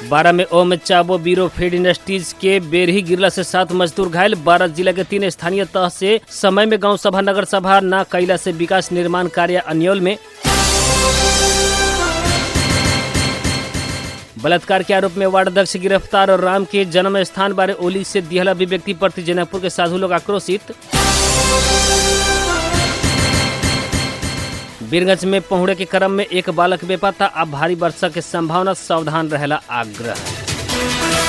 बारह में ओम चाबो बीरो फीड इंडस्ट्रीज के बेरही गिरला से सात मजदूर घायल बारह जिला के तीन स्थानीय तह से समय में गांव सभा नगर सभा न कैला से विकास निर्माण कार्य अन्यल में बलात्कार के आरोप में वार्ड अध्यक्ष गिरफ्तार और राम के जन्म स्थान बारे ओली से दिहला अभिव्यक्ति प्रति जनकपुर के साधु लोग आक्रोशित बीरगंज में पहुंचे के क्रम में एक बालक बेपत्ता अब भारी वर्षा के संभावना सावधान रहेला आग्रह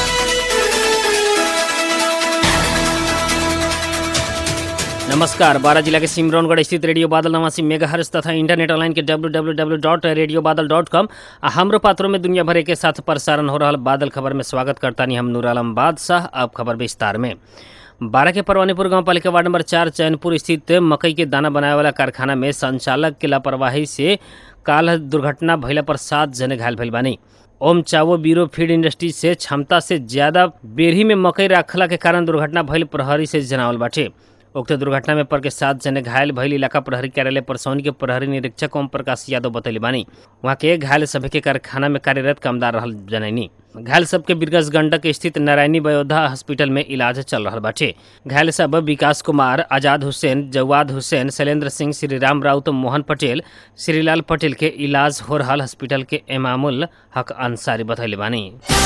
नमस्कार बारह जिला के सिमरौनगढ़ स्थित रेडियो बादल नवासी मेगाहर्स तथा इंटरनेट ऑनलाइन के W W W dot radio Badal dot com आ हमरो पात्रों में दुनिया भर के साथ प्रसारण हो रहा बादल खबर में स्वागत करता नहीं हम नूर आलम बादशाह अब खबर विस्तार में बारह के परवानीपुर गांव पालिका वार्ड नंबर चार चैनपुर स्थित मकई के दाना बनाए वाला कारखाना में संचालक के लापरवाही से काल दुर्घटना भइला पर सात जने घायल भइल बानी ओम चावो बीरो फीड इंडस्ट्री से क्षमता से ज्यादा बेरही में मकई रखला के कारण दुर्घटना भइल प्रहरी से जनावल बाटे उक्त दुर्घटना में पर के सात जने घायल भइल इलाका प्रहरी कार्यालय परसौनी के प्रहरी निरीक्षक ओम प्रकाश यादव बतैले बानी वहाँ के घायल सभी के कारखाना में कार्यरत कामदार रहल जनैनी घायल सबके बिरगज गंडक स्थित नारायणी बयोधा हॉस्पिटल में इलाज चल रहा बाटे घायल सब विकास कुमार आजाद हुसैन जवाद हुसैन शैलेंद्र सिंह श्रीराम राउत मोहन पटेल श्रीलाल पटेल के इलाज हो रहा हॉस्पिटल के इमामुल हक अंसारी बतैले बानी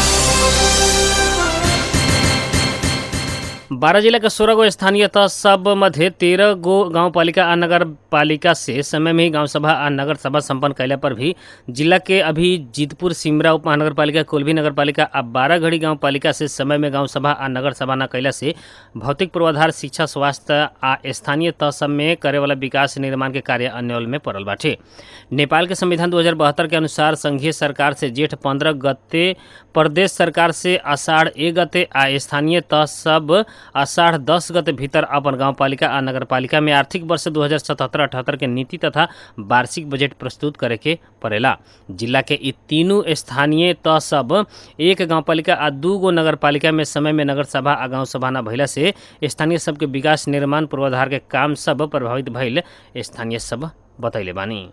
बारह जिला के सोलह गो स्थानीय तह सब मध्य तेरह गो गांव पालिका आ नगर पालिका से समय में ही गांव सभा आ नगर सभा संपन्न कैला पर भी जिला के अभी जीतपुर सिमरा उप महानगर पालिका कोलभी नगर पालिका आ बारह घड़ी गांव पालिका से समय में गांव सभा आ नगर सभा न कैला से भौतिक पूर्वाधार शिक्षा स्वास्थ्य आ स्थानीय तह सब में करे वाला विकास निर्माण के कार्य अन्यल में पड़ल बाटे नेपाल के संविधान दो के अनुसार संघीय सरकार से जेठ पंद्रह गते प्रदेश सरकार से आषाढ़ एक गते आ स्थानीय तह सब आषाढ़ दस गते भीतर अपन गाँव पालिका आ नगर पालिका में आर्थिक वर्ष दू हजार सतहत्तर अठहत्तर के नीति तथा वार्षिक बजट प्रस्तुत करे के पड़ेला जिला के ई तीनों स्थानीय तह सब एक गाँव पालिका आ दू गो नगर पालिका में समय में नगर सभा आ गाँव सभा न भइला से स्थानीय सबके विकास निर्माण पूर्वाधार के काम सब प्रभावित भइल स्थानीय सब बतैले बानी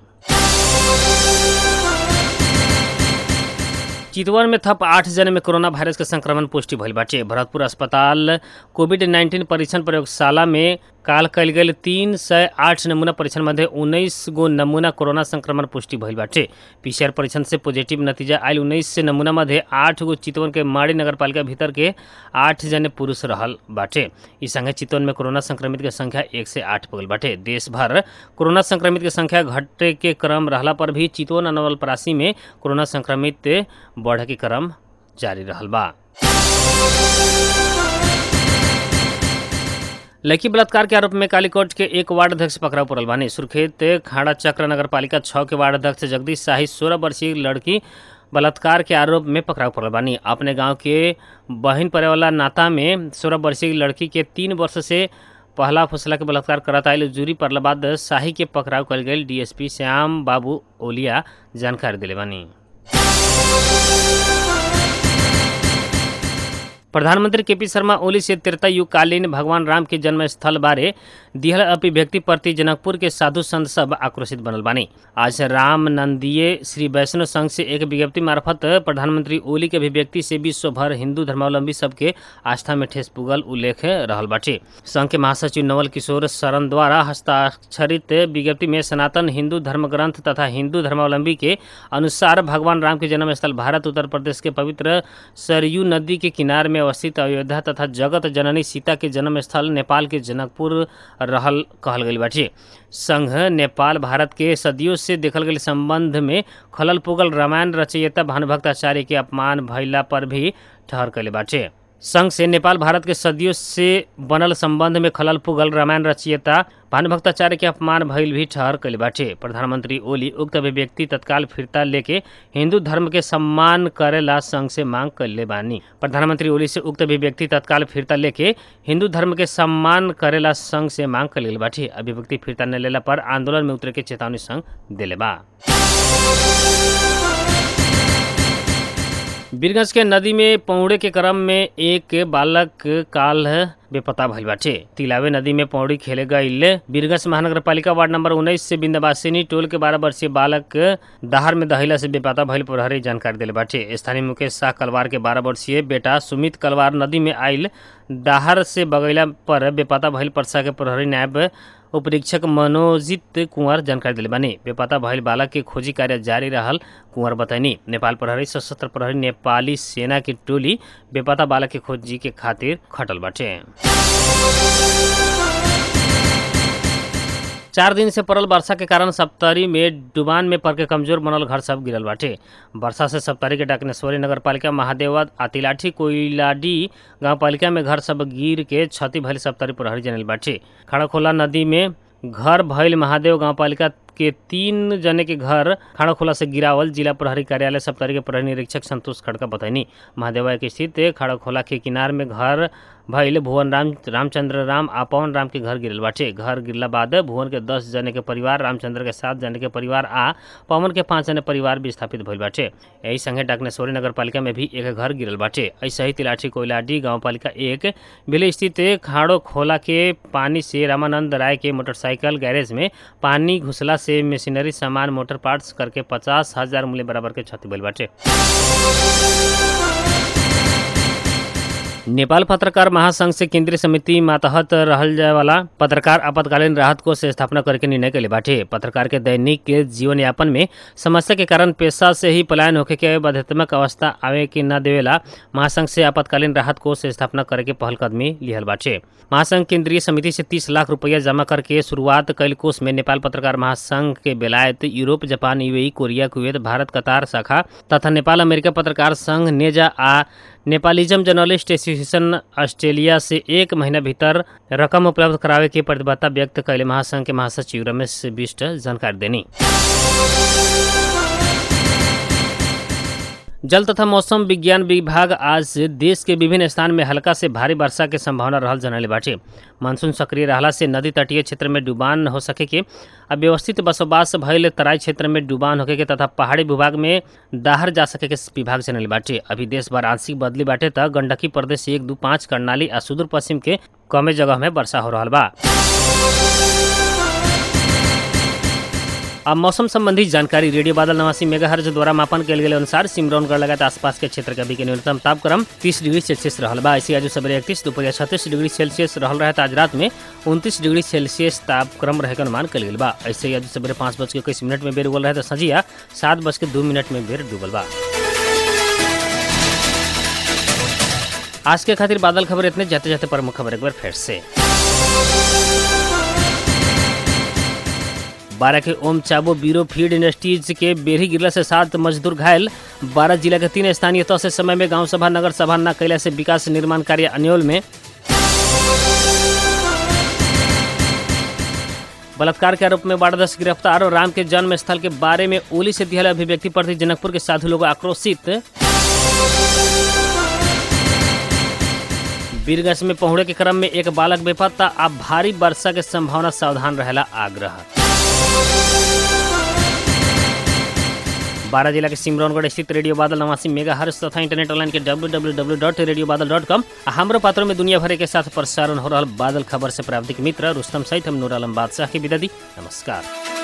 चितवन में थप आठ जने में कोरोना वायरस के संक्रमण पुष्टि भइल बाटे भरतपुर अस्पताल कोविड नाइन्टीन परीक्षण प्रयोगशाला में काल कल गई तीन सय आठ नमूना परीक्षण मध्ये उन्नीस गो नमूना कोरोना संक्रमण पुष्टि भइल बाटे पीसीआर परीक्षण से पॉजिटिव नतीजा आयल उन्नीस से नमूना मध्ये आठ गो चितवन के माड़ी नगरपालिका भीतर के आठ जने पुरुष रहल बाटे ई संगे चितवन में कोरोना संक्रमित के संख्या एक से आठ पगल बाटे देश भर कोरोना संक्रमित के संख्या घटे के क्रम रहला पर भी चितवन और नवलपरासी में कोरोना संक्रमित बढ़े के क्रम जारी रहल बा लड़की बलात्कार के आरोप में कालीकोट के एक वार्ड अध्यक्ष पकड़ाव पड़ल बानी सुर्खेत खाड़ा चक्र नगर पालिका छः के वार्ड अध्यक्ष जगदीश शाही सोलह वर्षीय लड़की बलात्कार के आरोप में पकड़ाव पड़ल बानी अपने गांव के बहन पड़े वाला नाता में सोलह वर्षीय लड़की के तीन वर्ष से पहला फुसला के बलात्कार करत आयल जूरी पड़ला बाद शाही के पकड़ाव कल गई डीएसपी श्याम बाबू ओलिया जानकारी दिले बानी प्रधानमंत्री केपी शर्मा ओली से त्रेतायुगकालीन भगवान राम के जन्म स्थल बारे दिहल अभिव्यक्ति प्रति जनकपुर के साधु संत सब आक्रोशित बनल बानी आज राम नंदीय श्री वैष्णव संघ से एक विज्ञप्ति मार्फत प्रधानमंत्री ओली के अभिव्यक्ति से विश्व भर हिंदू धर्मावलंबी सबके आस्था में ठेस पुगल उल्लेख रहल बाटे संघ के महासचिव नवल किशोर शरण द्वारा हस्ताक्षरित विज्ञप्ति में सनातन हिंदू धर्म ग्रंथ तथा हिंदू धर्मावलंबी के अनुसार भगवान राम के जन्म स्थल भारत उत्तर प्रदेश के पवित्र सरयू नदी के किनारे में अवस्थित अयोध्या तथा जगत जननी सीता के जन्म स्थल नेपाल के जनकपुर रहल कहल गई बाटे संघ नेपाल भारत के सदियों से देखल गई संबंध में खलल पुगल रामायण रचयिता भानुभक्ताचार्य के अपमान भइला पर भी ठहर कैले बाटे संघ से नेपाल भारत के सदियों से बनल संबंध में खलल पुगल रामायण रचयिता भानुभक्ताचार्य के अपमान भइल भी ठहर कैले बाटे प्रधानमंत्री ओली उक्त अभिव्यक्ति तत्काल फिरता लेके हिंदू धर्म के सम्मान करेला संघ से मांग कैले बानी प्रधानमंत्री ओली से उक्त अभिव्यक्ति तत्काल फिरता लेके हिंदू धर्म के सम्मान करेला संघ से मांग कैले बाटे अभिव्यक्ति फिरता न लेला पर आंदोलन में उतरे के चेतावनी संघ दिले बा बीरगंज के नदी में पौड़े के क्रम में एक बालक काल बेपता भइल बाटे तिलावे नदी में पौड़ी खेले गईल बीरगंज महानगर पालिका वार्ड नंबर उन्नीस से बिंदवासिनी टोल के बारह वर्षीय बालक दहार में दहिला से बेपता भइल प्रहरी जानकारी दिले बाटे स्थानीय मुकेश शाह कलवार के बारह वर्षीय बेटा सुमित कलवार नदी में आइल दाहर से बगैला पर बेपता भइल परसा के प्रहरी नायब उपरीक्षक मनोजित कुंवर जानकारी दिले बानी बेपता भइल बालक के खोजी कार्य जारी रहल कुंवर बताइनी नेपाल प्रहरी सशस्त्र प्रहरी नेपाली सेना की टोली बेपता बालक के खोजी के खातिर खटल बाटे चार दिन से पड़ल वर्षा के कारण सप्तरी में डुबान में पड़ के कमजोर बनल घर सब गिरल बाटे वर्षा से सप्तरी के डाकनेश्वरी नगर पालिका महादेवा आतिलाठी कोइलाडी गांव पालिका में घर सब गिर के क्षति भइल सप्तरी प्रहरी जनल बाटे खड़ाखोला नदी में घर भइल महादेव गांव पालिका के तीन जने के घर खाड़ा खोला से गिरावल जिला प्रहरी कार्यालय सप्तरी के प्रहरी निरीक्षक संतोष खड़का बताइनी महादेवा के स्थित खाड़ा खोला के किनार में घर भइल भुवन राम रामचंद्र राम आ पवन राम के घर गिरल बाटे घर गिरला बाद भुवन के दस जने के परिवार रामचंद्र के सात जने के परिवार आ पवन के पाँच जने परिवार विस्थापित भइल बाटे यही संगे डाकनेश्वरी नगर पालिका में भी एक घर गिरल बाटे ऐसे ही तिलाठी कोयलाडी गाँव पालिका एक बिले स्थित खाड़ो खोला के पानी से रामानंद राय के मोटरसाइकिल गैरेज में पानी घुसला से मशीनरी सामान मोटर पार्ट्स करके पचास हजार मूल्य बराबर के क्षति भइल बाटे नेपाल पत्रकार महासंघ से केंद्रीय समिति मातहत रहल जाए वाला पत्रकार आपातकालीन राहत कोष से स्थापना करे के निर्णय कैले बाटे पत्रकार के दैनिक के जीवन यापन में समस्या के कारण पेशा से ही पलायन होके के बाध्यतात्मक अवस्था आवे के न देवेला महासंघ से आपातकालीन राहत कोष से स्थापना करे के पहल कदमी लिहल बाटे महासंघ केंद्रीय समिति से तीस लाख रुपया जमा करके शुरुआत कैल कोष में नेपाल पत्रकार महासंघ के बेलायत Europe Japan UAE Korea Kuwait Bharat Qatar शाखा तथा नेपाल अमेरिका पत्रकार संघ नेजा आ नेपालिज्म जर्नलिस्ट एसोसिएशन ऑस्ट्रेलिया से एक महीना भीतर रकम उपलब्ध करावे के प्रतिबद्धता व्यक्त कैले महासंघ के महासचिव रमेश बिष्ट जानकारी देनी जल तथा मौसम विज्ञान विभाग आज से देश के विभिन्न स्थान में हल्का से भारी वर्षा के संभावना रहल जनले बाटे मानसून सक्रिय रहला से नदी तटीय क्षेत्र में डुबान हो सके के आ व्यवस्थित बसोबास भइल तराई क्षेत्र में डुबान होके के तथा पहाड़ी विभाग में दाहर जा सके के विभाग जनले बाटे अभी देश भर आंशिक बदली बाटे त गंडकी प्रदेश एक दू पाँच कर्णाली आ सुदूर पश्चिम के कमे जगह में वर्षा हो रहा बा अब मौसम संबंधी जानकारी रेडियो बादल नवासी मेगाहर्ज द्वारा मापन कल गेल अनुसार सिमरौनगढ़ लगात आसपास के क्षेत्र के अभी के न्यूनतम तापक्रम 30 डिग्री सेल्सियस रहल बा ऐसे आज सवेरे इकतीस दोपहर छत्तीस डिग्री सेल्सियस रहल रहे आज रात में उनतीस डिग्री सेल्सियस तापक्रम रहे के अनुमान कल गेल बा ऐसे ही आज सवेरे पाँच बज के इक्कीस मिनट में बेर उगल रहे तो संजिया सात बज के दो मिनट में बेर डूबल बा आज के खातिर बादल खबर इतने जाते जाते प्रमुख खबर एक बार फिर से बारह के ओम चाबो बीरो फीड इंडस्ट्रीज के बेरी गिरला से सात मजदूर घायल बारह जिला के तीन स्थानीय तौर से समय में गांव सभा नगर सभा न कैला से विकास निर्माण कार्य अन्योल में बलात्कार के आरोप में बारह गिरफ्तार और राम के जन्म स्थल के बारे में ओली से दिहल अभिव्यक्ति प्रति जनकपुर के साधु लोग आक्रोशित बीरगंज में पहुंचे के क्रम में एक बालक बेपत्ता आ भारी वर्षा के संभावना सावधान रहेला आग्रह बारह जिला के सिमरौनगढ़ स्थित रेडियो बादल नवासी मेगा हर्ष तथा इंटरनेट ऑनलाइन के W W W dot radio Badal dot com हमारो पात्रों में दुनिया भर के साथ प्रसारण हो रहा बादल खबर से प्राप्तिक मित्र रुस्तम सहित हम नूर आलम बादशाह की विदा दी नमस्कार